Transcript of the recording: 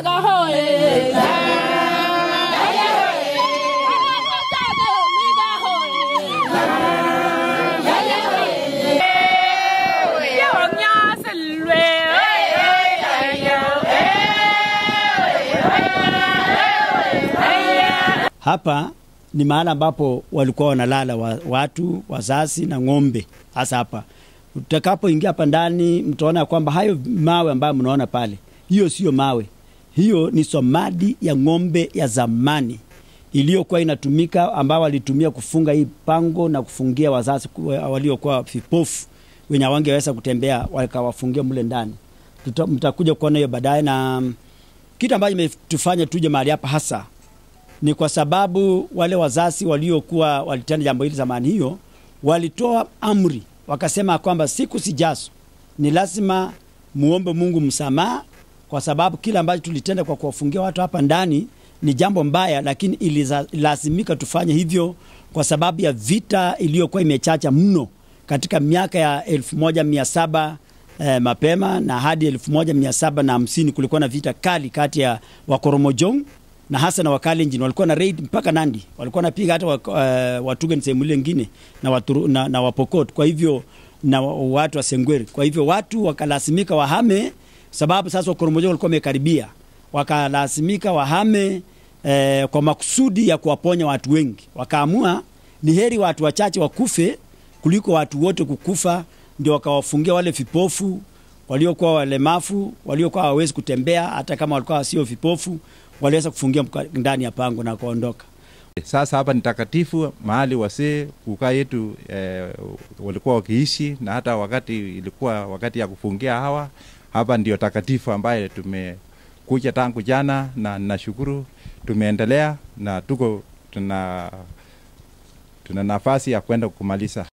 migaga hoe Yaya hoe Anataka miga hoe Yaya hoe Yonya selwe Hapa ni mahali ambapo walikuwa wanalala wa, watu wazazi na ng'ombe. Hasa hapa utakapoingia hapa ndani, mtaona kwamba hayo mawe ambayo mnaona pale, hiyo sio mawe, hiyo ni somadi ya ng'ombe ya zamani iliyokuwa inatumika, ambao walitumia kufunga hii pango na kufungia wazazi ku- waliokuwa vipofu wenye hawangeweza kutembea, wakawafungia mle ndani. Tuta- Mtakuja kuona hiyo baadaye, na mm, kitu ambacho imetufanya tuje mahali hapa hasa ni kwa sababu wale wazazi waliokuwa walitenda jambo hili zamani hiyo walitoa amri wakasema kwamba siku zijazo ni lazima muombe Mungu msamaha, kwa sababu kile ambacho tulitenda kwa kuwafungia watu hapa ndani ni jambo mbaya, lakini ililazimika tufanye hivyo kwa sababu ya vita iliyokuwa imechacha mno katika miaka ya elfu moja mia saba eh, mapema na hadi elfu moja mia saba na hamsini kulikuwa na vita kali kati ya Wakoromojong na hasa na Wakalenjin walikuwa na raid mpaka Nandi, walikuwa napiga hata wak- uh, Watugen sehemu ile nyingine na, waturu, na, na Wapokot, kwa hivyo na wa- watu wa Sengweri. Kwa hivyo watu wakalazimika wahame, sababu sasa Wakoromojong walikuwa wamekaribia, wakalazimika wahame eh, kwa makusudi ya kuwaponya watu wengi. Wakaamua ni heri watu wachache wakufe kuliko watu wote kukufa, ndio wakawafungia wale vipofu waliokuwa walemavu, waliokuwa hawawezi kutembea, hata kama walikuwa sio vipofu, waliweza kufungia mka- ndani ya pango na kuondoka. Sasa hapa ni takatifu, mahali wasee kukaa yetu eh, walikuwa wakiishi, na hata wakati ilikuwa wakati ya kufungia hawa hapa, ndio takatifu ambaye tumekuja tangu jana, na nashukuru tumeendelea na tuko tuna tuna nafasi ya kwenda kumaliza